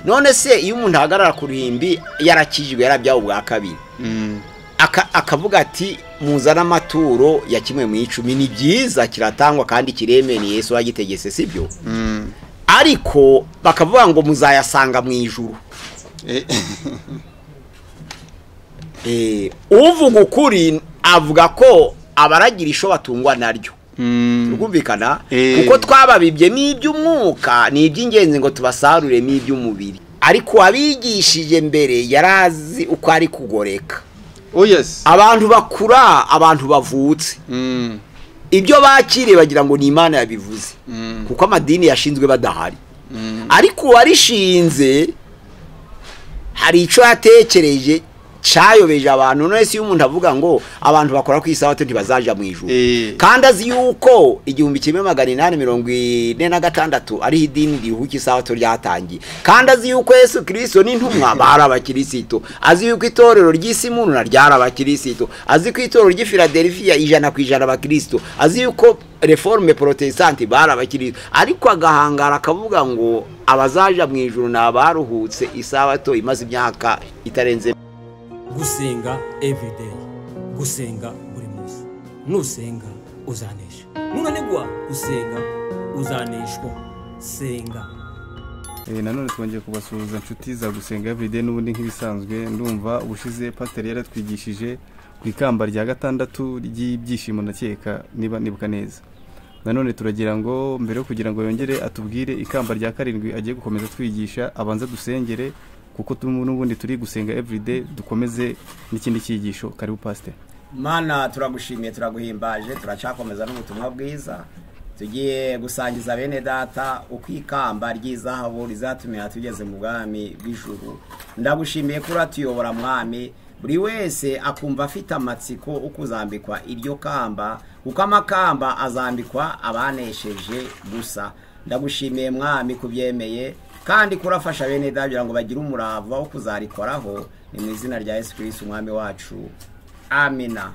none se iyo umuntu ahagarara ku ruhimbi yarakijwe yarabyawe ubwa kabiri akavuga ati muzane amaturo ya kimwe mu icumi ni byiza kiratangwa kandi kiremereye Yesu wagitegetse si byo ariko bakavuga ngo muzayasanga mu ijuru uvuga ukuri avuga ko abaragira isho batungwa naryo rwumvikana kuko twababibye n'iby'umwuka ni iby'ingenzi ngo tubasaruremo iby'umubiri ariko uwabigishije mbere yari azi uko ari kugoreka abantu bakura abantu bavutse ibyo bakiriye bagira ngo ni imana yabivuze kuko amadini yashinzwe badahari ariko uwarishinze hari icyo yatekereje cyayobeje abantu none si iyo umuntu avuga ngo abantu bakora ku isabato ntibazajya mu ijoro kandi azi yuko igihumbi kimwe magana inani mirongo ine na gatandatu ariho idini rihuka isabato ryatangiye kandi azi yuko yesu kirisito n'intumwa bari abakirisito azi yuko itorero ry'isimunura ryari abakirisito azi ko itorero ry'ifiladelifiya ijana ku ijana abakirisito azi yuko reforme protestante bari abakirisito ariko agahangara akavuga ngo abazaja mu ijoro ni abaruhutse isabato imaze imyaka itarenze gusenga everyday gusenga buri munsi nusenga uzanesha nunanigwa usenga uzaneshwa senga nanone twongeye kubasuhuza inshuti za gusenga everyday n'ubundi nk'ibisanzwe ndumva ubushize pateri yaratwigishije ku ikamba rya gatandatu ry'ibyishimo nakeka niba nibuka neza nanone turagira ngo mbere yo kugira ngo yongere atubwire ikamba rya karindwi agiye gukomeza atwigisha abanza dusengere kuko n'ubundi turi gusenga everyday dukomeze n'ikindi cyigisho karibu pasiteri mana turagushimiye turaguhimbaje turacakomeza n'ubutumwa bwiza tugiye gusangiza bene data uko ikamba ry'izahabu rizatumira tugeze mu bwami bw'ijuru ndagushimiye ko uratuyobora mwami buri wese akumva afite amatsiko ukuzambikwa iryo kamba kuko amakamba azambikwa abanesheje gusa ndagushimiye mwami kubyemeye kandi kurafasha bene dagira ngo bagire umurava wo kuzarikoraho ni mu izina rya yesu kirisiti umwami wacu amina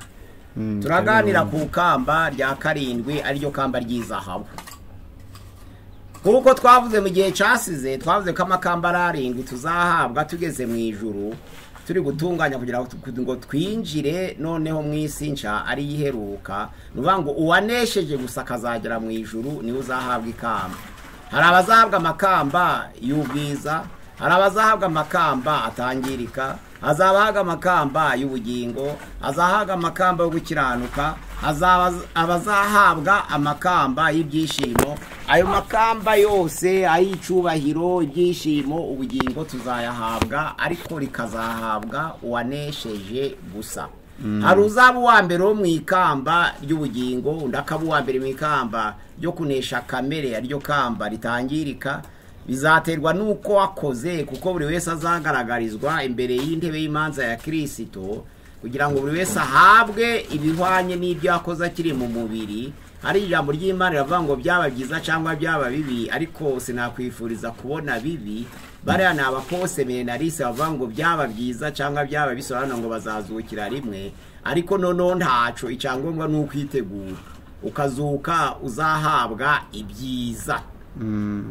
turaganira ku kamba rya karindwi ariryo kamba ry'izahabu kuko twavuze mu gihe cyasize twavuze ko amakamba ari arindwi tuzahabwa tugeze mu ijuru turi gutunganya kugira ngo twinjire noneho mu isi nshya ari iheruka ni ukuvuga ngo uwanesheje gusa akazagera mu ijuru niwe uzahabwa ikamba hari abazahabwa amakamba y'ubwiza hari abazahabwa amakamba atangirika hazabahabwa amakamba y'ubugingo hazahabwa amakamba yo gukiranuka abazahabwa amakamba y'ibyishimo ayo makamba yose ay'icyubahiro ibyishimo ubugingo tuzayahabwa ariko rikazahabwa uwanesheje gusa hari uzaba uwa mbere wo mu ikamba ry'ubugingo undi akaba uwa mbere mu ikamba ryo kunesha kamere aryo kamba ritangirika bizaterwa n'uko wakoze kuko buri wese azagaragarizwa imbere y'intebe y'imanza ya kirisito kugira ngo buri wese ahabwe ibihwanye n'ibyo yakoze akiri mu mubiri hari ijambo ry'imana riravuga ngo byaba byiza cyangwa byaba bibi ariko sinakwifuriza kubona bibi bariya ni abakose menalise bavuga ngo byaba byiza cyangwa byaba bisobanura ngo bazazukira rimwe ariko noneho ntacu icyangombwa ni ukwitegura ukazuka uzahabwa ibyiza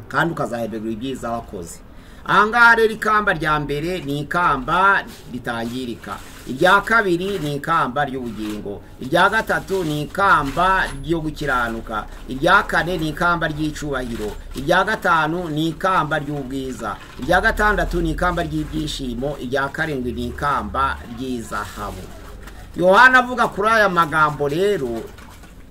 kandi ukazahemberwa ibyiza wakoze aha ngaha rero ikamba rya mbere ni ikamba ritangirika irya kabiri ni ikamba ry'ubugingo irya gatatu ni ikamba ryo gukiranuka irya kane ni ikamba ry'icubahiro irya gatanu ni ikamba ry'ubwiza irya gatandatu ni ikamba ry'ibyishimo irya karindwi ni ikamba ry'izahabu yohana avuga kuri aya magambo rero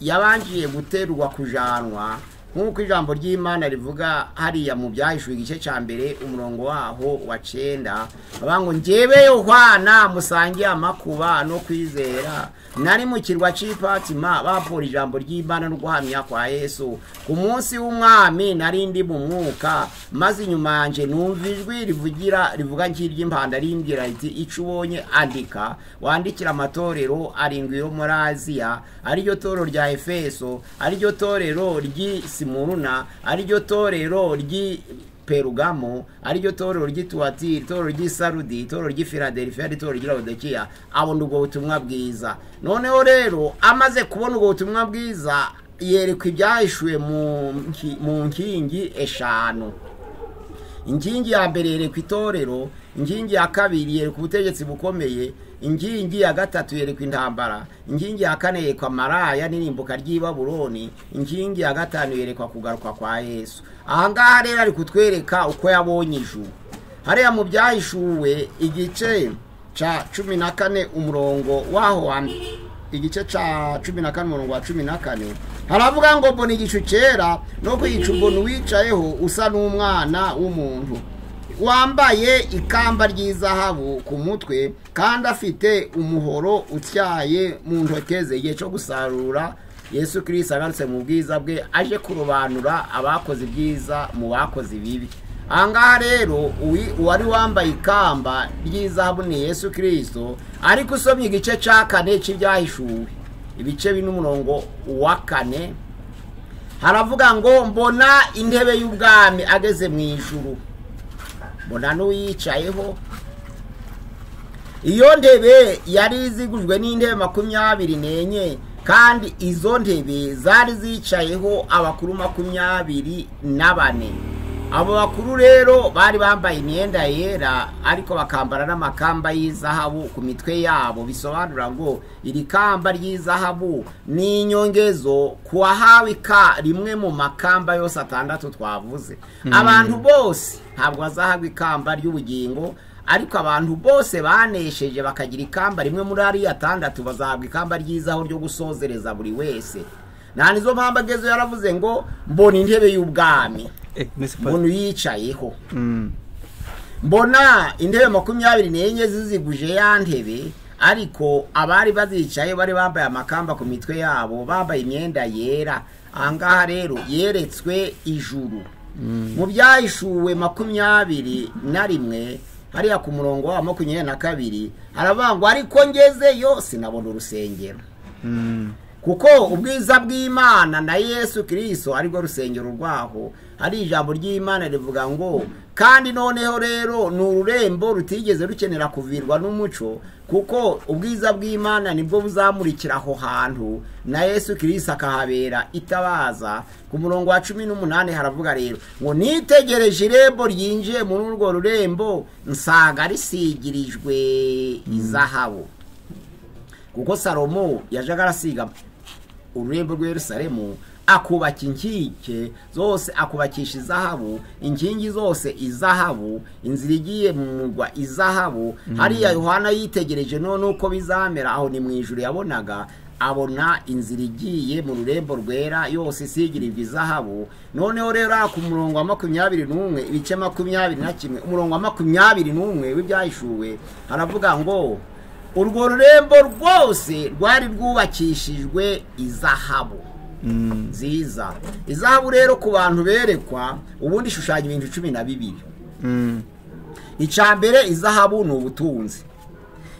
yabangiye guterwa kujanwa nk'uko ijambo ry'imana rivuga hariya mu byahishwe igice cya mbere umurongo waho wa cyenda bavuga ngo njyewe yohana musangiye amakuba no kwizera nari mu kirwa cy'ipatima bavura ijambo ry'imana no guhamya kwa yesu ku munsi w'umwami nari ndi mu mwuka maze inyuma yanjye numva ijwi rivugira rivuga nk'iry'impanda rimbwira riti icyo ubonye andika wandikira amatorero arindwi yo muri aziya ariryo torero rya efeso ariryo torero ry'isi simuruna ariryo torero ry'i perugamo ariryo torero ry'ituwatiri itorero ry'isarudi itorero ry'ifiladelifiya n'itorero ry'irabodekiya abona ubwo butumwa bwiza noneho rero amaze kubona ubwo butumwa bwiza yerekwa ibyahishwe mu nkingi eshanu inkingi ya mbere yereka itorero inkingi ya kabiri yereka ubutegetsi bukomeye inkingi ya gatatu yerekwa intambara inkingi ya kane yerekwa maraya n'irimbuka ry'i baburoni inkingi ya gatanu yerekwa kugaruka kwa yesu aha ngaha rero ari kutwereka uko yabonye ijuru hariya mu byahishuwe igice ca cumi na kane umurongo waho wa mbere igice ca cumi na kane umurongo wa cumi na kane haravuga ngo mbona igicu cyera no ku gicu mbona uwicayeho usa n'umwana w'umuntu wambaye ikamba ry'izahabu ku mutwe kandi afite umuhoro utyaye mu ntoke ze igihe cyo gusarura yesu kirisita agarutse mu bwiza bwe aje kurobanura abakoze ibyiza mu bakoze ibibi aha ngaha rero uwari wambaye ikamba ry'izahabu ni yesu kirisito ariko usomye igice cya kane cy'ibyahishuwe ibice bine umurongo wa kane haravuga ngo mbona intebe y'ubwami ageze mu ijuru mbona n'uwiyicayeho iyo ndebe yari izigujwe n'intebe makumyabiri n'enye kandi izo ntebe zari zicayeho abakuru makumyabiri na bane abo bakuru rero bari bambaye imyenda yera ariko bakambara n'amakamba y'izahabu ku mitwe yabo bisobanura ngo iri kamba ry'izahabu ni inyongezo ku wahawe ka rimwe mu makamba yose atandatu twavuze abantu bose ntabwo bazahabwa ikamba ry'ubugingo ariko abantu bose banesheje bakagira ikamba rimwe muri ariyo atandatu bazahabwa ikamba ryizaho ryo gusozereza buri wese nta nizo mpamvu agezeho yaravuze ngo mbona intebe y'ubwami mbona uyicayeho mbona intebe makumyabiri n'enye ziziguje ya ntebe ariko abari bazicaye bari bambaye amakamba ku mitwe yabo bambaye imyenda yera aha ngaha rero yeretswe ijuru mu byahishuwe makumyabiri na rimwe hariya ku murongo wa makumyabiri na kabiri haravuga ngo ariko ngezeyo sinabona urusengero kuko ubwiza bw'imana na yesu kirisito aribwo rusengero rwaho hari ijambo ry'imana rivuga ngo kandi noneho rero ni ururembo rutigeze rukenera kuvirwa n'umuco kuko ubwiza bw'imana nibwo buzamurikira aho hantu na yesu kirisito akahabera itabaza ku murongo wa cumi n'umunani haravuga rero ngo nitegereje irembo ryinjiye muri urwo rurembo nsanga risigirijwe izahabu kuko salomo yajaga arasiga ururembo rw'Yerusalemu akubaka inkike zose akubakisha izahabu inkingi zose izahabu inzira igiye mu murwa izahabu hariya yohana yitegereje none uko bizamera aho ni mu ijuru yabonaga abona inzira igiye mu rurembo rwera yose isigirirwa izahabu noneho rero ku murongo wa makumyabiri n'umwe ibice makumyabiri na kimwe umurongo wa makumyabiri n'umwe w'ibyahishuwe haravuga ngo urwo rurembo rwose rwari rwubakishijwe izahabu nziza izahabu rero ku bantu berekwa ubundi ishushanya ibintu cumi na bibiri icya mbere izahabu ni ubutunzi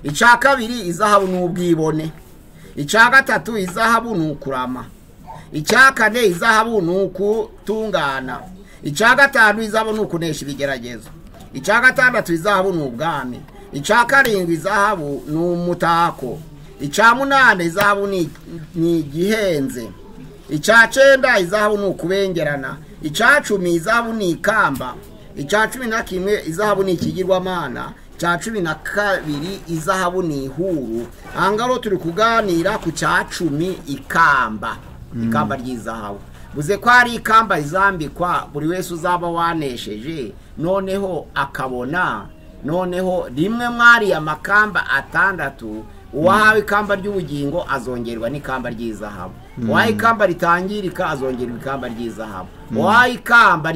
icya kabiri izahabu ni ubwibone icya gatatu izahabu ni ukurama icya kane izahabu ni ukutungana icya gatanu izahabu ni ukunesha ibigeragezo icya gatandatu izahabu ni ubwami icya karindwi izahabu ni umutako icya munani izahabu ni igihenze icya cyenda izahabu ni ukubengerana icya cumi izahabu ni ikamba icya cumi na kimwe izahabu ni ikigirwamana icya cumi na kabiri izahabu ni ihuru aha ngaho turi kuganira ku cya cumi ikamba ikamba ry'izahabu buze ko hari ikamba rizambikwa buri wese uzaba wanesheje noneho akabona noneho rimwe mwariya amakamba atandatu uwahawe ikamba ry'ubugingo azongerwa n'ikamba ry'izahabu uwahawe ikamba ritangirika azongerwa ikamba ry'izahabu uwahawe ikamba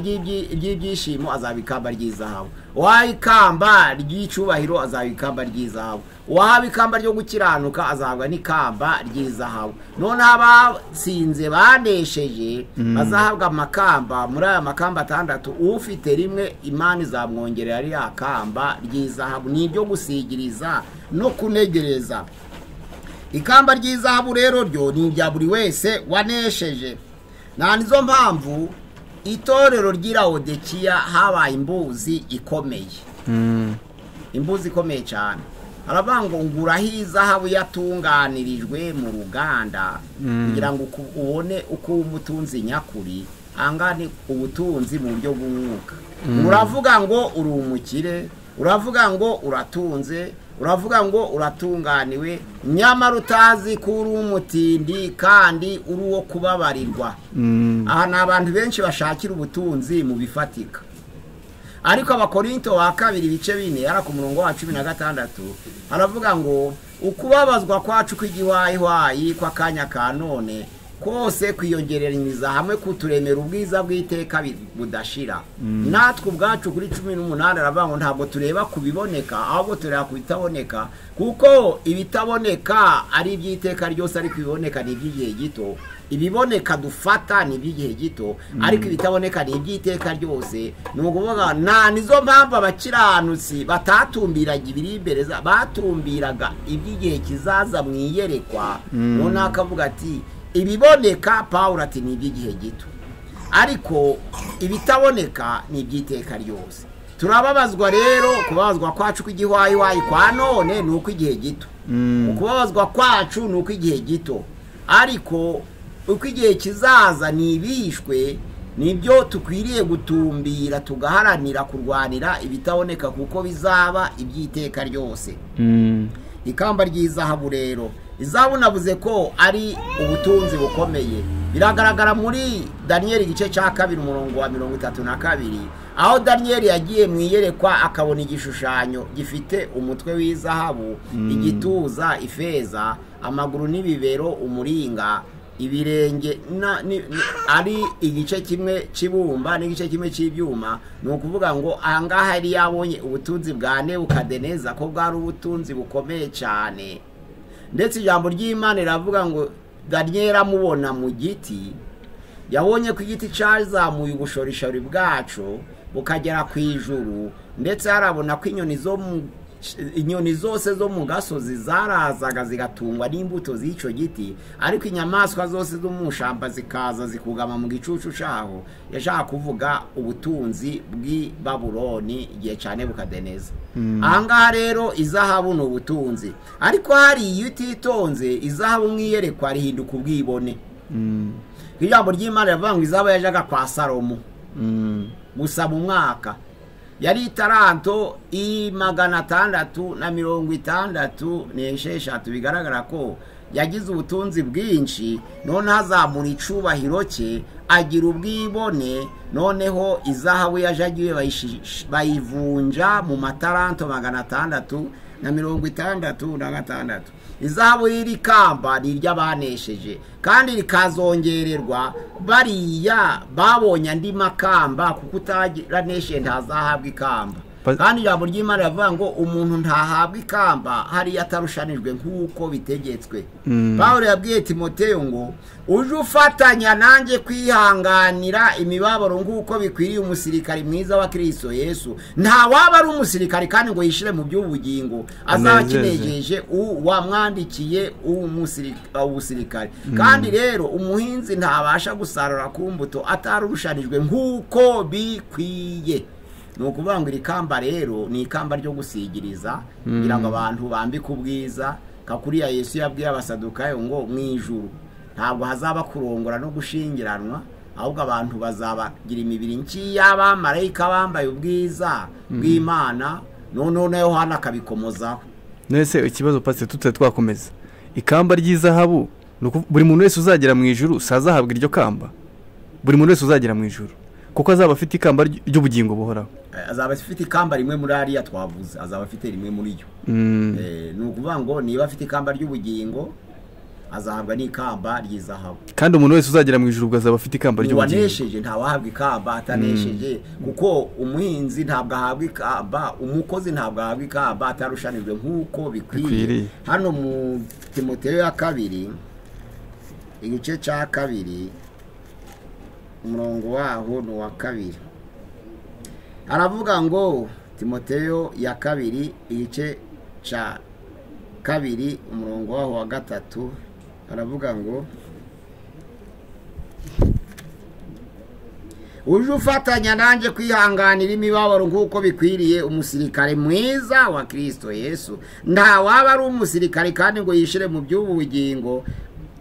ry'ibyishimo azaba ikamba ry'izahabu uwahawe ikamba ry'icyubahiro azaba ikamba ry'izahabu uwahawe ikamba ryo gukiranuka azahabwa n'ikamba ry'izahabu noneho abatsinze banesheje bazahabwa amakamba muri aya makamba atandatu ufite rimwe imana izamwongerera ririya kamba ry'izahabu ni iryo gusigiriza no kunegereza ikamba ry'izahabu rero ryo ni irya buri wese wanesheje nta nizo mpamvu itorero ry'irawodekiya habaye imbuzi ikomeye imbuzi ikomeye cyane haravuga ngo nguraho izahabu yatunganirijwe mu ruganda kugira ngo ubone uko uba umutunzi nyakuri aha ni ubutunzi mu buryo bw'umwuka uravuga ngo uri umukire uravuga ngo uratunze uravuga ngo uratunganiwe nyamara utazi ko uri umutindi kandi uri uwo kubabarirwa aha ni abantu benshi bashakira ubutunzi mu bifatika ariko abakorinto wa kabiri ibice bine yari ku murongo wa cumi na gatandatu aravuga ngo ukubabazwa kwacu kw'igihwayihwayi kw'akanya ka none kose kwiyongereranyiriza hamwe kuturemera ubwiza bw'iteka budashira natwe ubwacu kuri cumi n'umunani aravuga ngo ntabwo tureba ku biboneka ahubwo tureba ku bitaboneka kuko ibitaboneka ari iby'iteka ryose ariko ibiboneka ni iby'igihe gito ibiboneka dufata ni iby'igihe gito ariko ibitaboneka ni iby'iteka ryose ni ukuvuga nta nizo mpamvu abakiranutsi batatumbiraga ibiri imbere batumbiraga iby'igihe kizaza mu iyerekwa runaka avuga ati ibiboneka pawuro ati ni iby'igihe gito ariko ibitaboneka ni iby'iteka ryose turababazwa rero kubabazwa kwacu kw'igihwayihwayi kwa none ni ukw'igihe gito ukubabazwa kwacu ni ukw'igihe gito ariko uko igihe kizaza ntibishwe nibyo tukwiriye gutumbira tugaharanira kurwanira ibitaboneka kuko bizaba iby'iteka ryose ikamba ry'izahabu rero izahabu navuze ko ari ubutunzi bukomeye biragaragara muri daniyeli igice cya kabiri umurongo wa mirongo itatu na kabiri aho daniyeli yagiye mu iyerekwa akabona igishushanyo gifite umutwe w'izahabu igituza ifeza amaguru n'ibibero umuringa ibirenge ari igice kimwe cy'ibumba n'igice kimwe cy'ibyuma ni ukuvuga ngo ahangaha yari yabonye ubutunzi bwa nebukadeneza ko bwari ubutunzi bukomeye cyane ndetse ijambo ry'imana riravuga ngo daniyeli amubona mu giti yabonye ko igiti cyazamuye ubushorishori bwacu bukagera ku ijuru ndetse harabona ko inyoni zo mu inyoni zose zo mu gasozi zarazaga zigatungwa n'imbuto z'icyo giti ariko inyamaswa zose zo mu ishyamba zikaza zikugama mu gicucu cyaho yashaka kuvuga ubutunzi bw'i baburoni igihe cyane bukadeneza ahangaha rero izahabu ni ubutunzi ariko hari iyo utitonze izahabu nk'iyerekwa rihinduka ubwibone ijambo ry'imana rivuga ngo izahabu yajyaga kwa salomo gusa mu mwaka yari itaranto i magana atandatu na mirongo itandatu n'esheshatu bigaragara ko yagize ubutunzi bwinshi noneho azamura icubahiro cye agira ubwibone noneho izahabu yajagiwe bayivunja mu mataranto magana atandatu na mirongo itandatu na gatandatu izahabu y'iri kamba ni iry'abanesheje kandi rikazongererwa bariya babonye andi makamba kuko utaraneshe ntazahabwa ikamba kandi ijambo ry'imana rivuga ngo umuntu ntahabwa ikamba hariya atarushanijwe nk'uko bitegetswe paul yabwiye timoteyo ngo uje ufatanya nanjye kwihanganira imibabaro nk'uko bikwiriye umusirikari mwiza wa kirisito yesu nta waba ari umusirikari kandi ngo yishyire mu by'ubugingo azaba akinejeje wamwandikiye umusirikari kandi rero umuhinzi ntabasha gusarura ku mbuto atarushanijwe nk'uko bikwiye ni ukuvuga ngo iri kamba rero ni ikamba ryo gusigiriza kugira ngo abantu bambike ubwiza kakuriya yesu yabwiye abasadukayo ngo mu ijuru ntabwo hazaba kurongora no gushingiranwa ahubwo abantu bazabagira imibiri nk'iy'abamarayika bambaye ubwiza bw'imana noneho na yohana akabikomozaho nese ikibazo patse tutari twakomeza ikamba ry'izahabu buri muntu wese uzagera mu ijuru si azahabwa iryo kamba buri muntu wese uzagera mu ijuru kuko azaba afite ikamba ry'ubugingo buhoraho azaba afite ikamba rimwe muri ariya twavuze azaba afite rimwe muri yo ni ukuvuga ngo niba afite ikamba ry'ubugingo azahabwa n'ikamba ry'izahabu kandi umuntu wese uzagera mu ijoro azaba afite ikamba ry'ubugingo uwanesheje ntawahabwa ikamba atanesheje kuko umuhinzi ntabwo ahabwa ikamba umukozi ntabwo ahabwa ikamba atarushanijwe nk'uko bikwiriye hano mu timoteyo ya kabiri igice cya kabiri umurongo waho ni uwa kabiri aravuga ngo timoteyo ya kabiri igice cya kabiri umurongo waho wa gatatu aravuga ngo uje ufatanya nanjye kwihanganira imibabaro nk'uko bikwiriye umusirikare mwiza wa kirisito yesu nta waba ari umusirikare kandi ngo yishyire mu by'ubu bugingo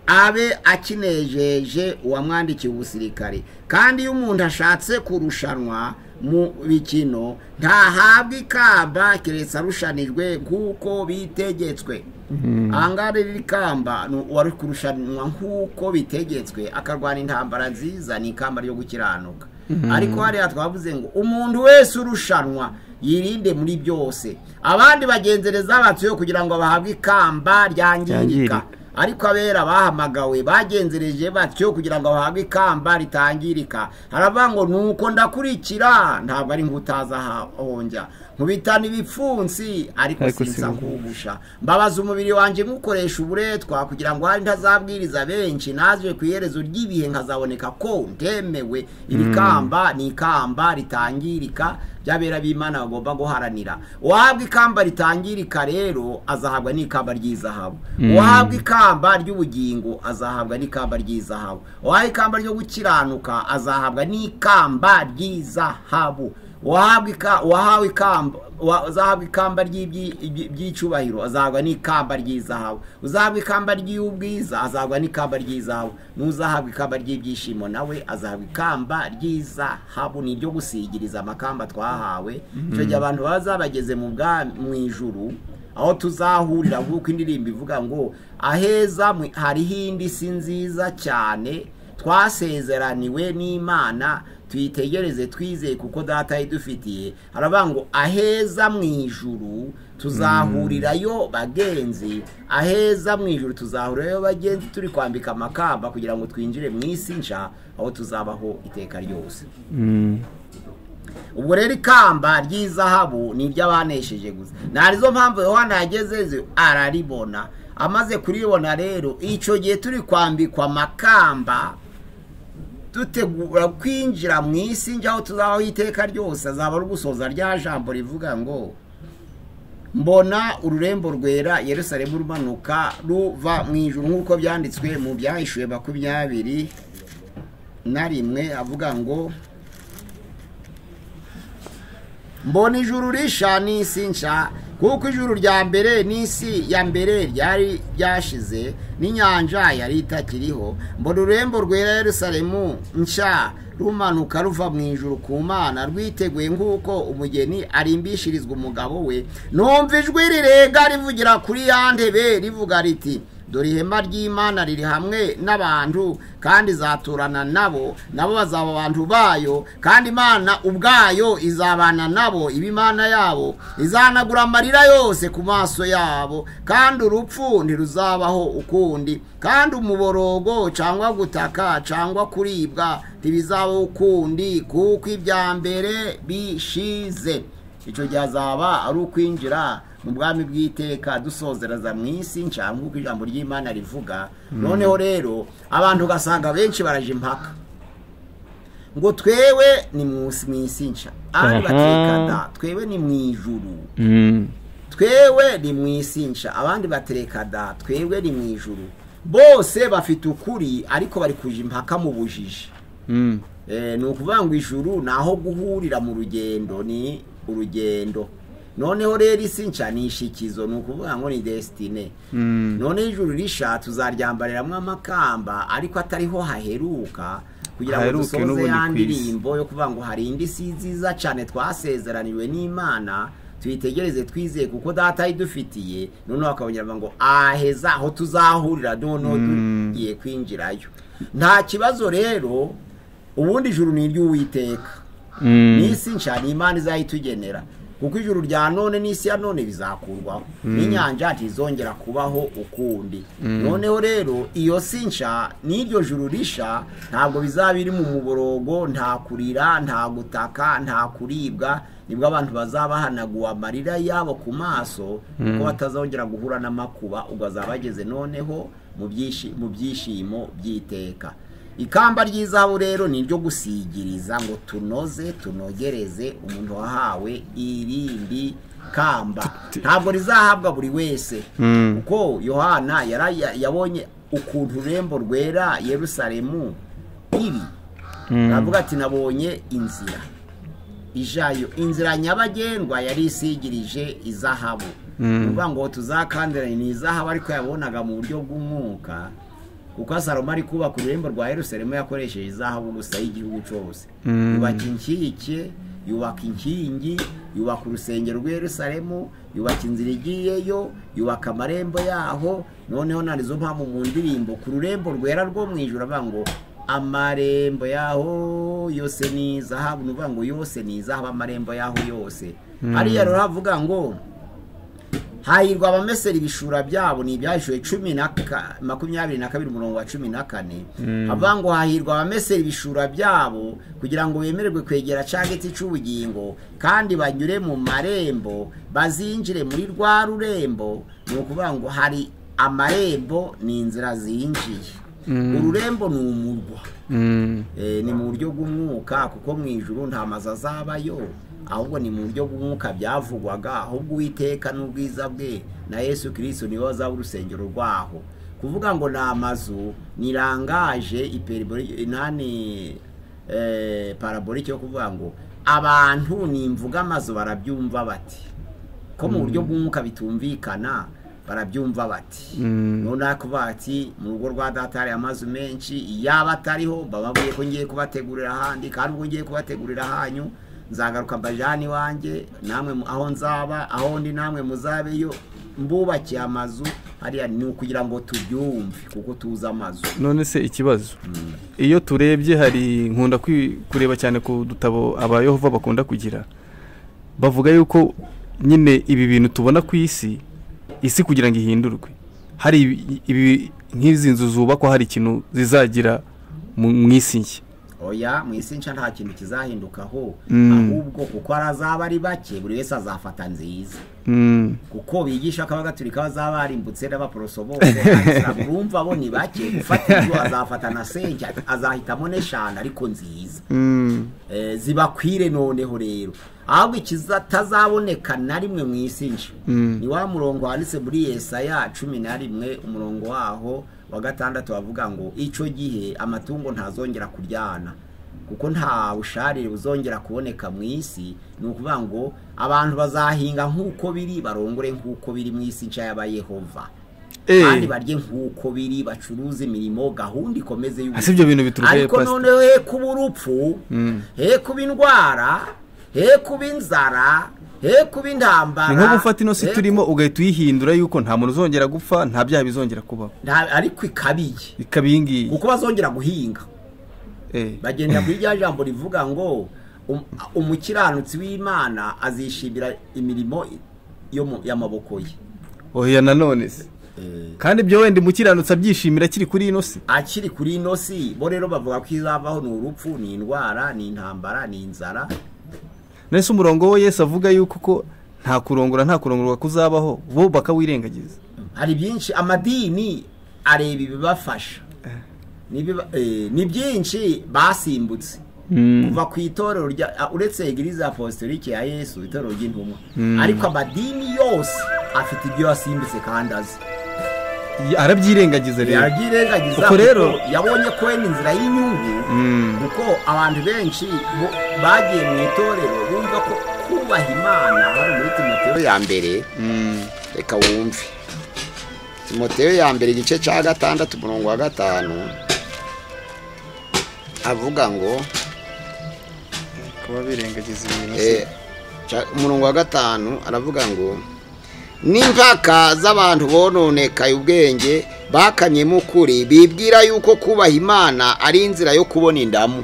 abe akinejeje uwamwandikiye ubusirikare kandi iyo umuntu ashatse kurushanwa mu bikino ntahabwa ikamba keretse arushanijwe nk'uko bitegetswe ahangaha riri kamba ni uwari kurushanwa nk'uko bitegetswe akarwana intambara nziza ni ikamba ryo gukiranuka ariko hariya twavuze ngo umuntu wese urushanwa yirinde muri byose abandi bagenzereza abatuye kugira ngo bahabwe ikamba ryangirika Ryangirika. ariko abera bahamagawe bagenzereje batyo kugira ngo bahabwe ikamba ritangirika haravuga ngo nuko ndakurikira ntabwo ari nk'utaza aha- ahonjya nkubitana ibipfunsi ariko Ariko sinza sinza. nkugusha mbabaza umubiri wanjye nkukoresha uburetwa kugira ngo hari ntazabwiriza benshi naje ku iherezo ry'ibihe nkazaboneka ko ntemewe iri kamba ni ikamba ritangirika by'abera b'imana bagomba guharanira uwahabwa ikamba ritangirika rero azahabwa n'ikamba ry'izahabu uwahabwa ikamba ry'ubugingo azahabwa n'ikamba ry'izahabu uwahabwa ikamba ryo gukiranuka azahabwa n'ikamba ry'izahabu uwahabwa ika- uwahawe ikamba uwa- uzahabwa ikamba ry'ibyi- ibyi- by'icyubahiro azahabwa n'ikamba ry'izahabu uzahabwa ikamba ry'ubwiza azahabwa n'ikamba ry'izahabu n'uzahabwa ikamba ry'ibyishimo nawe azahabwa ikamba ry'izahabu ni iryo gusigiriza amakamba twahawe icyo gihe abantu baba zabageze mu bwa mu ijuru aho tuzahurira nk'uko indirimbo ivuga ngo aheza mwe- hariho indi si nziza cyane twasezeraniwe n'imana tuyitegereze twizeye kuko data idufitiye haravuga ngo aheza mu ijuru tuzahurirayo bagenzi aheza mu ijuru tuzahurirayo bagenzi turi kwambika amakamba kugira ngo twinjire mu isi nshya aho tuzabaho iteka ryose ubwo rero ikamba ry'izahabu ni iry'abanesheje gusa ntarizo mpamvu yohana yagezezo araribona amaze kuribona rero icyo gihe turi kwambikwa amakamba dutegura kwinjira mu isi njyaho tuzabaho iteka ryose azaba ari ugusoza rya jambo rivuga ngo mbona ururembo rwera yerusalemu rumanuka ruva mu ijuru nk'uko byanditswe mu byahishuwe makumyabiri na rimwe avuga ngo mbona ijuru risha n'isi nsha kuko ijuru rya mbere n'isi ya mbere ryari ryashize n'inyanja yari itakiriho mbona ururembo rwera yerusalemu nsha rumanuka ruva mu ijuru ku mana rwiteguye nk'uko umugeni arimbishirizwa umugabo we numva ijwi rirega rivugira kuri ya ntebe rivuga riti dore ihema ry'imana riri hamwe n'abantu kandi izaturana nabo nabo bazaba abantu bayo kandi imana ubwayo izabana nabo iba imana yabo izanagura amarira yose ku maso yabo kandi urupfu ntiruzabaho ukundi kandi umuborogo cyangwa gutaka cyangwa kuribwa ntibizabaho ukundi kuko ibya mbere bishize icyo gihe azaba ari ukwinjira mu bwami bw'iteka dusozereza mu isi nshya nk'uko ijambo ry'imana rivuga noneho rero abantu ugasanga benshi baraje impaka ngo twewe ni mu isi- mu isi nshya abandi Aha. batekana twewe ni mu ijuru twebwe ni mu isi nsha abandi batereka da twebwe ni mu ijuru bose bafite ukuri ariko bari kuja impaka mu bujiji Eh, ni ukuvuga ngo ijuru ni aho guhurira mu rugendo ni urugendo noneho rero isi nshya ni ishikizo ni ukuvuga ngo ni desitine noneho ijuru risha tuzaryambariramo amakamba ariko atariho haheruka kugira ngo Haheruke dusoze n'ubundi ya ku isi. ndirimbo yo kuvuga ngo hari indi si nziza cyane twasezeraniwe n'imana tuyitegereze twizeye kuko data idufitiye noneho bakabonera ngo aheza aho tuzahurira noneho tugiye kwinjirayo nta kibazo rero ubundi ijuru ni iry'uwiteka n'isi nshya ni imana izayitugenera kuko ijuru rya none n'isi ya none bizakurwaho n'inyanja ntizongera kubaho ukundi noneho rero iyo si nshya n'iryo juru risha ntabwo bizaba biri mu muborogo nta kurira nta gutaka nta kuribwa nibwo abantu bazabahanaguwe amarira yabo ku maso kuko batazongera guhura n'amakuba ubwo azaba ageze noneho mu byishi- mu byishimo by'iteka ikamba ry'izahabu rero ni iryo gusigiriza ngo tunoze tunogereze umuntu wahawe irindi kamba ntabwo rizahabwa buri wese kuko yohana yara- ya- yabonye ukuntu ururembo rwera yerusalemu iri aravuga ati nabonye inzira ijayo inzira nyabagendwa yari isigirije izahabu uvuga ngo tuzakandiranye ni izahabu ariko yabonaga mu buryo bw'umwuka kuko Salomo ari kubaka ururembo rwa Yerusalemu yakoresheje izahabu gusa y'igihugu cyose Mm. yubaka inkike yubaka inkingi yubaka urusengero rw'i Yerusalemu yubaka inzira igiyeyo yubaka amarembo yaho noneho narizo mpamvu mu ndirimbo ku rurembo rwera rwo mu ijoro avuga ngo amarembo yaho yose ni izahabu ni ukuvuga ngo yose ni izahabu amarembo yaho yose hariya rero havuga ngo hahirwa abamesera ibishura byabo ni ibyashyuwe cumi na ka- makumyabiri na kabiri umurongo wa cumi na kane havuga ngo hahirwa abamesera ibishura byabo kugira ngo bemererwe kwegera ca giti cy'ubugingo kandi banyure mu marembo bazinjire muri rwa rurembo ni ukuvuga ngo hari amarembo ni inzira zinjiye ururembo ni umurwa Mm. Eh, ni mu buryo bw'umwuka kuko mu ijuru nta mazu azabayo ahubwo ni mu buryo bw'umwuka byavugwaga ahubwo uwiteka n'ubwiza bwe na yesu kirisito niwe wazaba urusengero rwaho kuvuga ngo ni amazu ni rangaje iperibori- inani eh, parabolike yo kuvuga ngo abantu nimvuga amazu barabyumva bati ko mu buryo bw'umwuka bitumvikana barabyumva bati Mm. nona kuvuga ati mu rugo rwa data hari amazu menshi yaba atariho bababwiye ko ngiye kubategurira ahandi kandi ubwo ngiye kubategurira ahanyu nzagaruka mbajani wanjye namwe mu- aho nzaba aho ndi namwe muzabeyo mbubakiye amazu hariya ni ukugira ngo tubyumve kuko tuzi amazu none se ikibazo iyo turebye hari nkunda kwi- kureba cyane ku dutabo abayehova bakunda kugira bavuga yuko nyine ibi bintu tubona ku isi isi kugira ngo ihindurwe hari ibi- ibi nk'izi nzu zubakwa hari ikintu zizagira mu mu isi nshya oya mu isi nshya nta kintu kizahindukaho Mm. ahubwo kuko azaba ari bake buri wese azafata nziza Mm, kuko bigisha ko abagatulika bazaba barimbutse n'abaporoso bose abisilamu urumva bo ni bake gufata ibyo azafata na senke azahitamo n'eshanu ariko nziza mm, Eh, zibakwire noneho rero ahubwo ikizatazaboneka na rimwe mu isi nshya ni wa murongo wanditse muri yesaya cumi na rimwe umurongo waho wa gatandatu bavuga ngo icyo gihe amatungo ntazongera kuryana kuko nta busharire buzongera kuboneka mu isi ni ukuvuga ngo abantu bazahinga nk'uko biri barongore nk'uko biri mu isi nshya y'aba Yehova Eh. kandi barye nk'uko biri bacuruze imirimo gahunda ikomeze y'ubu Ese ibyo bintu bituruka he, ariko Pastor? noneho he kuba urupfu he kuba indwara he kuba inzara he kuba intambara ni nko gufata ino si he turimo ugahita uyihindura yuko nta muntu uzongera gupfa nta byaha bizongera kubaho ku- nta- ariko ikabiye ikaba iyi ngiyi kuko bazongera guhinga Eh. bagenda kuri rya jambo rivuga ngo um- umukiranutsi w'imana azishimira imirimo yo mu- y'amaboko ye oya nanone se Eh, kandi ibyo wenda umukiranutsi abyishimira akiri kuri ino si akiri kuri ino si bo rero bavuga ko izabaho ni urupfu ni indwara ni intambara ni inzara nese umurongo we yesu avuga yuko ko nta kurongora nta kurongorwa kuzabaho bo bakawirengagiza hari byinshi amadini areba ibibafasha N'ibiba- eh, ni byinshi basimbutse kuva ku itorero rya ah, uretse egiriza apostolike ya yesu itorero ry'intumwa ariko amadini yose afite ibyo yasimbutse kandi azi Y- arabyirengagiza rero yabyirengagiza Ubwo rero- kuko yabonye ko wenda inzira y'inyungu kuko abantu benshi bo- bagiye mu itorero bumva ko kubaha imana hari muri timoteyo ya mbere reka wumve timoteyo ya mbere igice cya gatandatu umurongo wa gatanu avuga ngo kuba birengagiza ibintu Eh, ca- umurongo wa gatanu aravuga ngo n'impaka z'abantu bononekaye ubwenge bakanyemo ukuri bibwira yuko kubaha imana ari inzira yo kubona indamu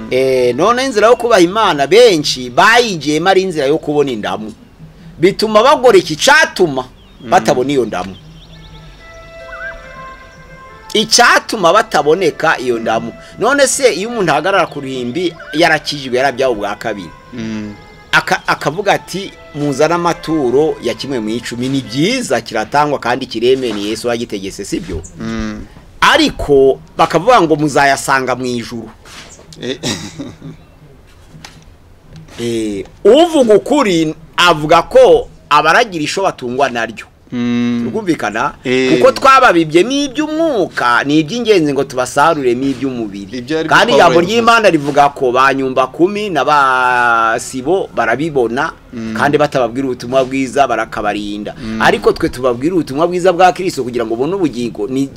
Eh, none inzira yo kubaha imana benshi bayigiyemo ari inzira yo kubona indamu bituma bagoreka icyatuma batabona iyo ndamu icyatuma bataboneka iyo ndamu none se iyo umuntu ahagarara ku ruhimbi yarakijijwe yarabyawe ubwa kabiri aka- akavuga ati muzane amaturo ya kimwe mu icumi ni byiza kiratangwa kandi kiremewe ni yesu wagitegetse sibyo ariko bakavuga ngo muzayasanga mu ijuru Eh, uvuga ukuri avuga ko abaragira isho batungwa naryo turumvikana Eh. kuko twababibyemo iby'umwuka ni iby'ingenzi ngo tubasaruremo iby'umubiri Ibyo ari byo kandi Pawulo ijambo yavuze. ry'imana rivuga ko ba nyumba kumi na ba sibo barabibona kandi batababwira ubutumwa bwiza barakabarinda ariko twe tubabwira ubutumwa bwiza bwa kirisito kugira ngo ubone ubugingo ni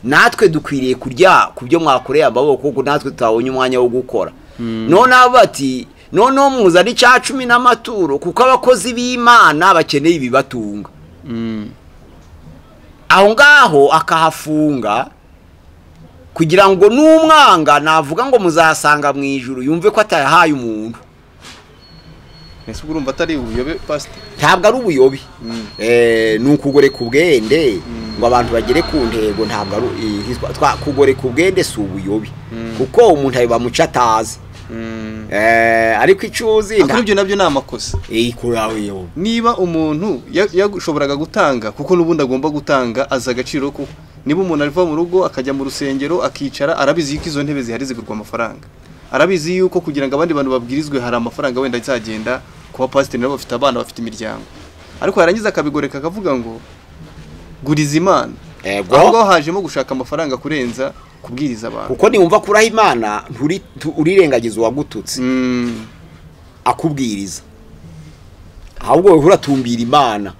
natwe dukwiriye kurya ku byo mwakoreye amaboko kuko natwe tutabonye umwanya wo gukora noneho bati noneho muzane icya cumi n'amaturo kuko abakozi b'imana bakeneye ibibatunga aho ngaho akahafunga kugira ngo n'umwanga navuga ngo muzahasanga mu ijuru yumve ko atayahaye umuntu mbese ubwo urumva atari ubuyobe pasite ntabwo ari ubuyobe Eh, ni ukugoreka ubwende ngo abantu bagere ku ntego ntabwo ari eh, hitwa- twa- kugoreka ubwende si ubuyobe kuko umuntu abiba muco atazi Eh, ariko icyo uzi ariko ibyo nabyo ni amakosa ikurawe niba umuntu ya- yashoboraga gutanga kuko n'ubundi agomba gutanga azi agaciro ko niba umuntu ava mu rugo akajya mu rusengero akicara arabizi yuko izo ntebe zihari zigurwa amafaranga arabizi yuko kugira ngo abandi bantu babwirizwe hari amafaranga wenda azagenda ku bapasiteri nabo bafite abana bafite imiryango ariko yarangiza akabigoreka akavuga ngo guriza imana Ego. aho ngaho hajemo gushaka amafaranga kurenza kubwiriza abantu kuko niwumva kuraha imana nturi- tu- urirengagiza uwagututse Mm, akubwiriza ahubwo wehura tumbira imana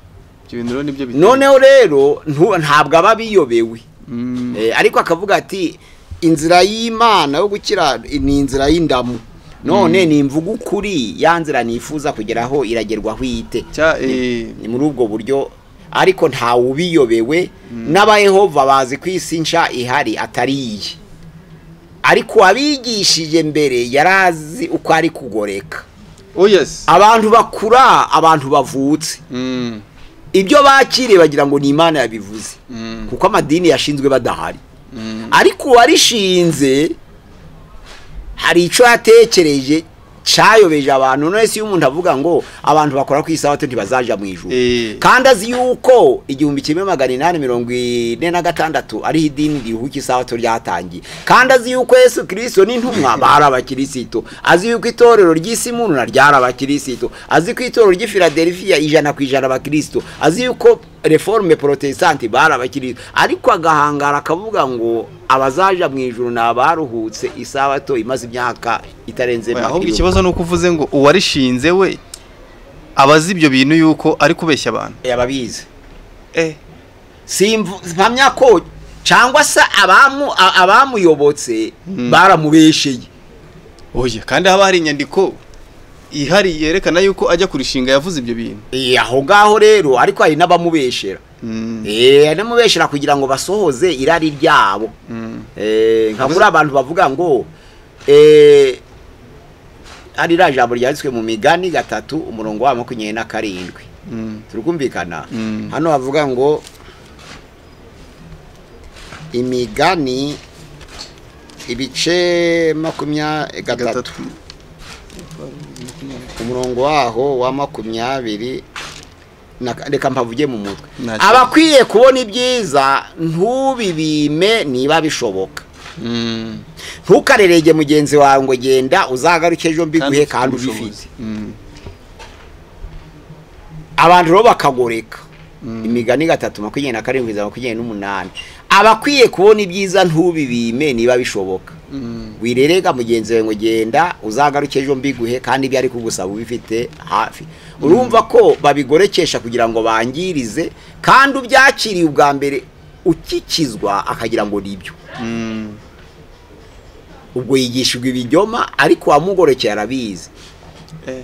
ibyo bintu rero nibyo biteye. noneho rero ntu- ntabwo aba biyobewe Mm, Eh, ariko akavuga ati inzira y'imana yo gukira ni inzira y'indamu none ni imvuga ukuri ya nzira nifuza kugeraho iragerwaho ite cya eh, ni muri ubwo buryo ariko ntawe ubiyobewe n'abayehova bazi ko isi nshya ihari atari iye ariko uwabigishije mbere yari azi uko ari kugoreka oh yes abantu bakura abantu bavutse Mm, ibyo bakiriye bagira ngo ni imana yabivuze mm, kuko amadini yashinzwe badahari mm. ariko uwarishinze hari icyo yatekereje cyayobeje abantu none se iyo umuntu avuga ngo abantu bakora ku isabato ntibazajya mu ijuru Eh. kandi azi yuko igihumbi kimwe magana inani mirongo ine na gatandatu ariho idini rihuka isabato ryatangiye kandi azi yuko yesu kirisito n'intumwa bari abakirisito azi yuko itorero ry'isi muruna ryari abakirisito azi ko itorero ry'ifiladelifiya ijana ku ijana abakirisito azi yuko reforme protestante bari abakirisito ariko agahangara akavuga ngo abazaja mu ijuru ni abaruhutse isabato imaze imyaka itarenze Oya, imyaka ahubwo irindwi. ikibazo ni uko uvuze ngo uwarishinze we abazi ibyo bintu yuko ari kubeshya abantu yababizi eh simvu mpamya ko cyangwa se abamu a- abamuyobotse baramubesheye oya kandi haba hari inyandiko ihari yerekana yuko ajya kurishinga yavuze ibyo bintu Eh, aho ngaho rero ariko hari n'abamubeshera Eh, hari n'abamubeshera kugira ngo basohoze irari ryabo Eh, nka muri abantu bavuga ngo eh, ari rya jambo ryanditswe mu migani gatatu umurongo wa makumyabiri na karindwi turi kumvikana Mm. hano bavuga ngo imigani ibice makumyabiri gatatu gatatu umurongo waho wa makumyabiri na- reka mpavuge mu mutwe Nta kibazo. abakwiye kubona ibyiza ntubibime niba bishoboka Mm, ntukarerege mugenzi wawe ngo genda uzagaruke ejo mbiguhe ufite kandi ubushobozi. ubifite Mm, abantu rero bakagoreka imigani gatatu makumyabiri na karindwi za makumyabiri n'umunani abakwiye kubona ibyiza ntubibime niba bishoboka mm. wirerega mugenzi wawe ngo genda uzagaruke ejo mbiguhe kandi ibyo ari kugusaba ubifite hafi urumva ko babigorekesha kugira ngo bangirize kandi ubyakiriye ubwa mbere ukikizwa akagira ngo ni ibyo Mm. ubwo yigishijwe ibinyoma ariko uwamugorekeye arabizi Eh,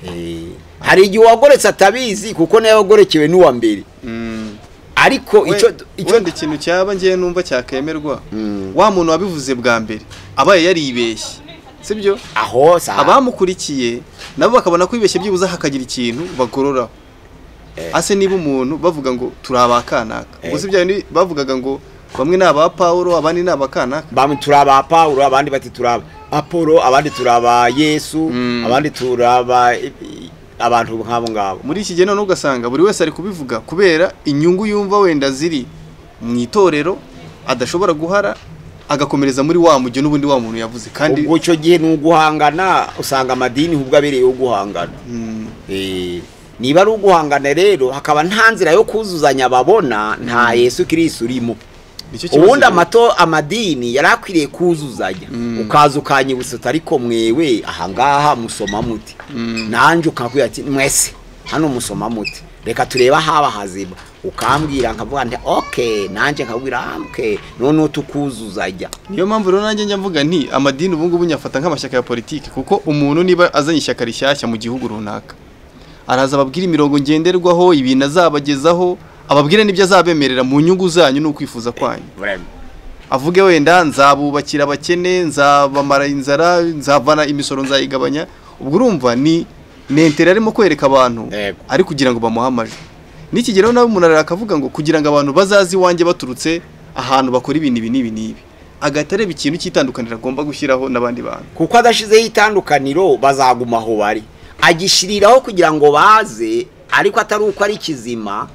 Eh, hari igihe uwagoretse atabizi kuko nawe wagorekewe n'uwa mbere mm. ariko We- icyo icyo wenda ikintu cyaba ngewe numva cyakemerwa Mm. wa muntu wabivuze bwa mbere abaye yaribeshye sibyo aho sa abamukurikiye nabo bakabona ko bibeshye byibuze hakagira ikintu bagororaho ase niba umuntu bavuga ngo turi abakanaka ubwo si bya bindi bavugaga ngo bamwe ni aba Pawulo abandi ni abakanaka bamwe turi aba Pawulo abandi bati turi aba Apollo abandi turi aba Yesu Mm. abandi turi aba abantu nk'abo ngabo muri iki gihe noneho ugasanga buri wese ari kubivuga kubera inyungu yumva wenda ziri mu itorero adashobora guhara agakomereza muri wa mujyo n'ubundi wa muntu yavuze kandi ubwo icyo gihe ni uguhangana usanga amadini ubwo abereyeho guhangana Mm, Eh, niba ari uguhangana rero hakaba nta nzira yo kuzuzanya babona nta Yesu Kristo urimo nicyo kibazo ubundi rero. amato amadini yari akwiriye kuzuzanya ukaza ukanyibutsa uti ariko mwewe ahangaha musoma muti nanjye ukakubwira ati mwese hano musoma muti reka turebe ahaba hazima ukambwira nkavuga nti oke nanjye nkabwira amke none utukuzuza jya niyo mpamvu rero nanjye njya mvuga nti amadini ubu ngubu nyafata nk'amashyaka ya politiki kuko umuntu niba azanye ishyaka rishyashya mu gihugu runaka araza ababwira imirongo ngenderwaho ibintu azabagezaho ababwira n'ibyo azabemerera mu nyungu zanyu ni ukwifuza kwanyu avuge wenda nzabubakira abakene nzabamara inzara nzavana imisoro nzayigabanya ubwo urumva ni menteri arimo kwereka abantu Yego. ari kugira ngo bamuhe amajwi n'iki gihe rero nawe umuntu arara akavuga ngo kugira ngo abantu bazaze iwanjye baturutse ahantu bakora ibintu ibi n'ibi n'ibi agahita areba ikintu cy'itandukaniro agomba gushyiraho n'abandi bantu kuko adashyizeho itandukaniro bazaguma aho bari agishyiriraho kugira ngo baze ariko atari uko ari kizima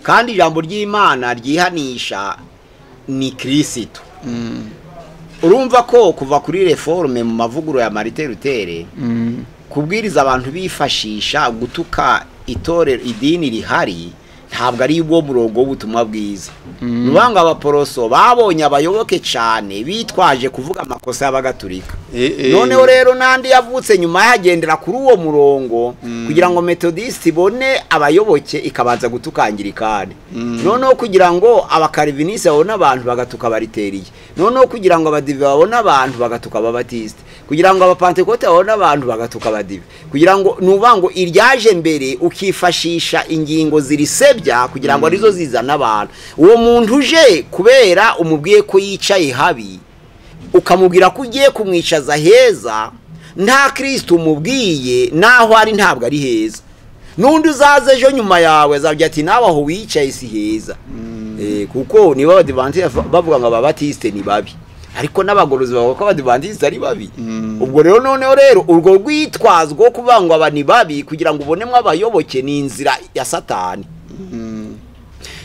kandi ijambo ry'imana ryihanisha ni kirisito urumva ko kuva kuri reforme mu mavuguruzo ya marite rutere kubwiriza abantu bifashisha gutuka itorero idini rihari ntabwo ari wo murongo w'ubutumwa bwiza ni ukuvuga ngo abaporoso babonye abayoboke cyane bitwaje kuvuga amakosa y'abagatulika Eh, eh. noneho rero n'andi yavutse nyuma yagendera kuri uwo murongo kugira ngo metodisite ibone abayoboke ikabanza gutuka angirikani noneho kugira ngo abakarivinisi babone abantu bagatuka abariteriye noneho kugira ngo abadive babone abantu bagatuka ababatisite kugira ngo abapantekote babone abantu bagatuka abadive kugira ngo ni ukuvuga ngo iryaje mbere ukifashisha ingingo zirisebya kugira ngo arizo zizana abantu uwo muntu uje kubera umubwiye ko yicaye habi ukamubwira ko ugiye kumwicaza heza nta kirisiti umubwiye naho ari ntabwo ari heza n'undi uzaza ejo nyuma yawe azabwira ati nawe aho wicaye si heza Eh, kuko niba abadivantisite bavuga ngo ababatisite ni babi ariko n'abagorozi bavuga ko abadivantisite ari babi ubwo rero noneho rero urwo rwitwazo rwo kuvuga ngo aba ni babi kugira ngo ubonemo abayoboke ni inzira ya satani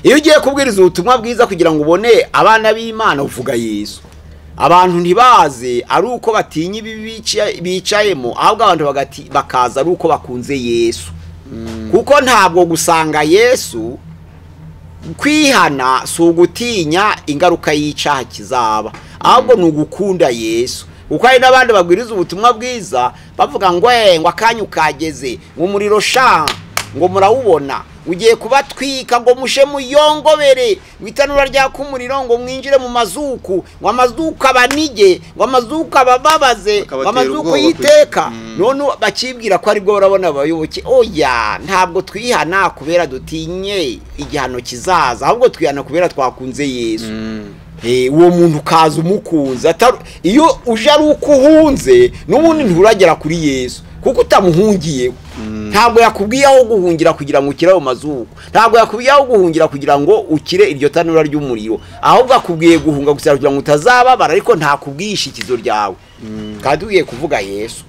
iyo ugiye kubwiriza ubutumwa bwiza kugira ngo ubone abana b'imana uvuga yesu abantu ntibaze ari uko batinya ibi bica- bicayemo ahubwo abantu bagati- bakaza ari uko bakunze yesu kuko ntabwo gusanga yesu kwihana si ugutinya ingaruka y'icyaha kizaba ahubwo ni ugukunda yesu kuko hari n'abandi babwiriza ubutumwa bwiza bavuga ngo "Eh, ngo akanya ukageze ngo umuriro sha ngo murawubona ugiye kubatwika ngo mushe muyongobere ngo itanura ryaka umuriro ngo mwinjire mu mazuku ngo amazuku abanige ngo amazuku abababaze ngo Akabatera amazuku ubwoba yiteka kwe- Mm. none bakibwira ko aribwo barabona abayoboke oya ntabwo twihana kubera dutinye igihano kizaza ahubwo twihana kubera twakunze yesu Eh, uwo muntu ukaza umukunze atari- iyo uje ari uko uhunze n'ubundi nturagera kuri yesu kuko utamuhungiyeho ntabwo yakubwiye aho guhungira kugira ngo ukire ayo mazuru ntabwo yakubwiye aho guhungira kugira ngo ukire iryo tanura ry'umuriro ahubwo akubwiye guhunga gusa kugira ngo utazababara ariko ntakubwiye ishikizo ryawe kandi ugiye kuvuga yesu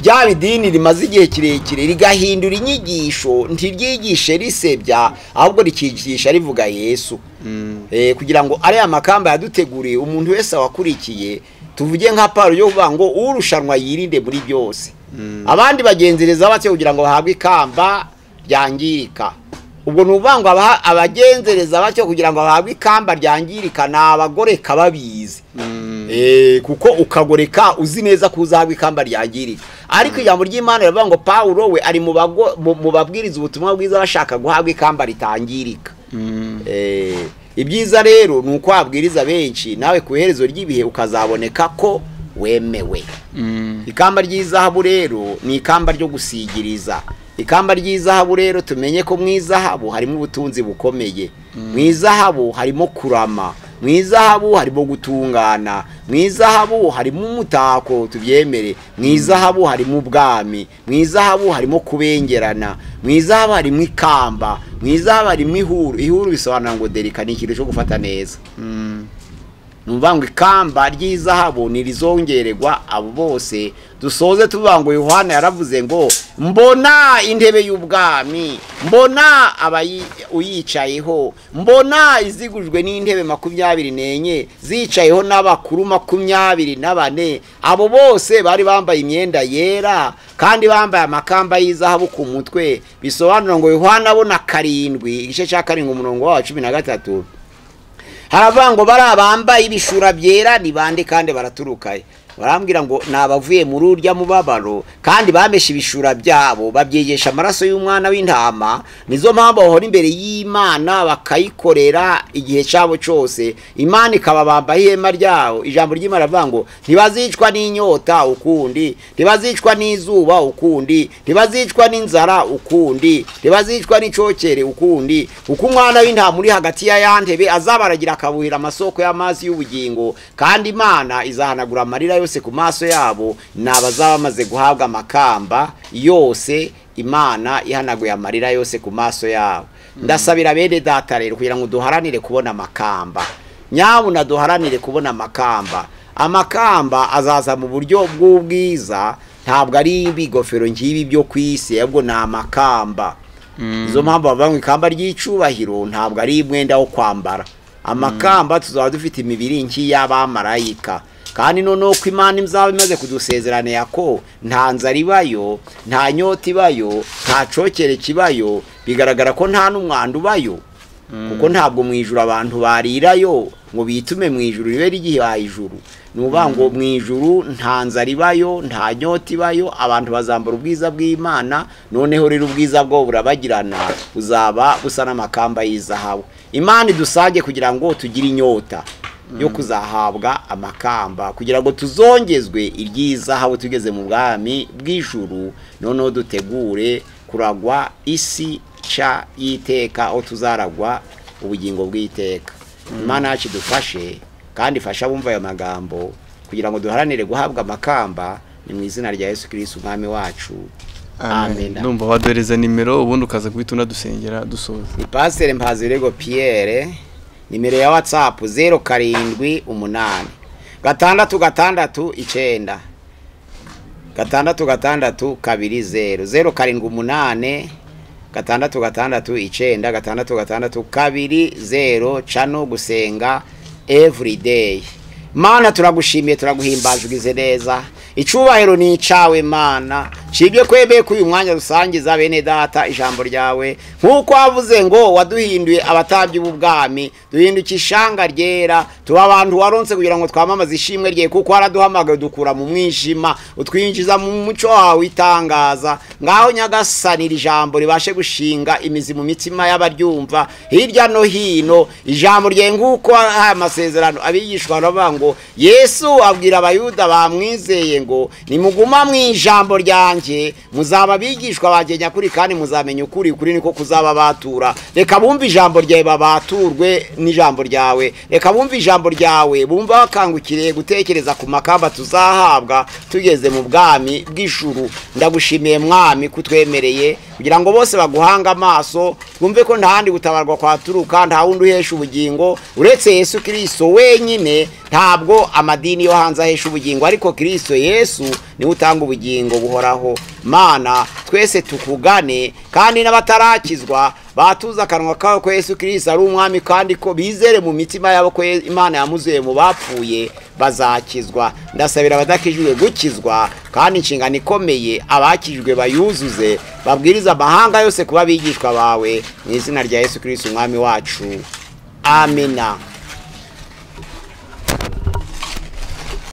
ryaba idini rimaze igihe kirekire rigahindura inyigisho ntiryigishe risebya ahubwo rikigisha rivuga yesu Eh, kugira ngo ariya makamba yaduteguriye umuntu wese wakurikiye tuvuge nka paro yo kuvuga ngo urushanwa yirinde muri byose abandi bagenzereza batyo kugira ngo bahabwe ikamba ryangirika ubwo ni ukuvuga ngo abaha- abagenzereza batyo kugira ngo bahabwe ikamba ryangirika ni abagoreka babizi Eh, kuko ukagoreka uzi neza ko uzahabwa ikamba ryangirika ariko ijambo ry'imana riravuga ngo pawulo we ari mu bago- mu- mu babwiriza ubutumwa bwiza bashaka guhabwa ikamba ritangirika Eh, ibyiza rero ni uko wabwiriza benshi nawe ku iherezo ry'ibihe ukazaboneka ko wemewe ikamba ry'izahabu rero ni ikamba ryo gusigiriza ikamba ry'izahabu rero tumenye ko mu izahabu harimo ubutunzi bukomeye mu izahabu harimo kurama mu izahabu harimo gutungana mu izahabu harimo umutako tubyemere mu izahabu harimo ubwami mu izahabu harimo kubengerana mu izahabu harimo ikamba mu izahabu harimo ihuru ihuru bisobanura ngo derika ni ikintu cyo gufata neza ni ukuvuga ngo ikamba ry'izahabu ntirizongererwa abo bose dusoze tuvuga ngo yohana yaravuze ngo mbona intebe y'ubwami mbona abayi- uyicayeho mbona izigujwe n'intebe makumyabiri n'enye zicayeho n'abakuru makumyabiri na bane abo bose bari bambaye imyenda yera kandi bambaye amakamba y'izahabu ku mutwe bisobanura ngo yohana abona karindwi igice cya karindwi umurongo wa cumi na gatatu haravuga ngo bari abambaye ibishura byera ni bande kandi baraturukaye barambwira ngo ni abavuye muri urya mubabaro kandi bameshe ibishura byabo babyegesha amaraso y'umwana w'intama nizo mpamvu bahora imbere y'imana bakayikorera igihe cyabo cyose imana ikababamba ihema ryabo ijambo ry'imana rivuga ngo ntibazicwa n'inyota ukundi ntibazicwa n'izuba ukundi ntibazicwa n'inzara ukundi ntibazicwa n'icyokere ukundi uko umwana w'intama uri hagati ya ya ntebe azabaragira akabuhira amasoko y'amazi y'ubugingo kandi imana izahanagura amarira yose ku maso yabo ni abazaba bamaze guhabwa amakamba yose imana ihanaguye amarira yose ku maso yabo ndasabira bene data rero kugira ngo duharanire kubona amakamba nyabuna duharanire kubona amakamba amakamba azaza mu buryo bw'ubwiza ntabwo ari ibigofero ngibi byo ku isi ahubwo ni amakamba izo mpamvu bavuga ngo ikamba ry'icubahiro ntabwo ari umwenda wo kwambara amakamba tuzaba dufite imibiri nk'iy'abamarayika kandi noneho ko imana imzaba imaze kudusezerane ko nta nzara ibayo nta nyota ibayo nta cokere kibayo bigaragara ko nta n'umwanda ubayo kuko ntabwo mu ijuru abantu barirayo ngo bitume mu ijuru ribe ryihaye ijuru ni ukuvuga ngo mu ijuru nta nzara ibayo nta nyota ibayo abantu bazambara ubwiza bw'imana noneho rero ubwiza bwo burabagirana buzaba busa n'amakamba y'izahabu imana idusage kugira ngo tugire inyota yo kuzahabwa amakamba kugira ngo tuzongezwe iry'izahabu tugeze mu bwami bw'ijuru noneho dutegure kuragwa isi ca y'iteka aho tuzaragwa ubugingo bw'iteka imana yacu idufashe kandi ifashe abumva ayo magambo kugira ngo duharanire guhabwa amakamba ni mu izina rya yesu kirisiti umwami wacu amen numva waduhereza nimero ubundi ukaza guhita unadusengera dusoza pasiteri mpazirego piyere nimero ya watsapu zeru karindwi umunani gatandatu gatandatu icyenda gatandatu gatandatu kabiri zeru zeru karindwi umunani gatandatu gatandatu icyenda gatandatu gatandatu kabiri zeru cano gusenga evurideyi mana turagushimiye turaguhimbaje ugize neza icyubahiro ni icyawe mana nshibye kwemeye ko uyu mwanya dusangiza bene data ijambo ryawe nk'uko wavuze ngo waduhinduye abatambyi b'ubwami duhinduka ishanga ryera tuba abantu waronse kugira ngo twamamaze ishimwe rye kuko waraduhamagaye dukura mu mwijima utwinjiza mu muco wawe itangaza ngaho nyagasanira ijambo ribashe gushinga imizi mu mitima y'abaryumva hirya no hino ijambo rye nk'uko aya masezerano abigishwa baravuga ngo yesu abwira abayuda bamwizeye ngo nimuguma mu ijambo ryanjye muzaba abigishwa banjye nyakuri kandi muzamenya ukuri kuri niko kuzaba batura reka bumve ijambo ryawe babaturwe n'ijambo ryawe reka bumve ijambo ryawe bumva bakangukiriye gutekereza ku makamba tuzahabwa tugeze mu bwami bw'ijuru ndagushimiye mwami kutwemereye kugira ngo bose baguhanga amaso twumve ko nta handi gutabarwa kwaturuka nta wundi uhesha ubugingo uretse yesu kirisito wenyine ntabwo amadini yo hanze ahesha ubugingo ariko kirisito yesu niwe utanga ubugingo buhoraho mana twese tukugane kandi n'abatarakizwa batuze akanwa kawe ko yesu kirisito ari umwami kandi ko bizere mu mitima yabo ko imana yamuzuye mu bapfuye bazakizwa ndasabira abadakijwe gukizwa kandi inshingano ikomeye abakijwe bayuzuze babwiriza amahanga yose kuba abigishwa bawe mu izina rya yesu kirisito umwami wacu amina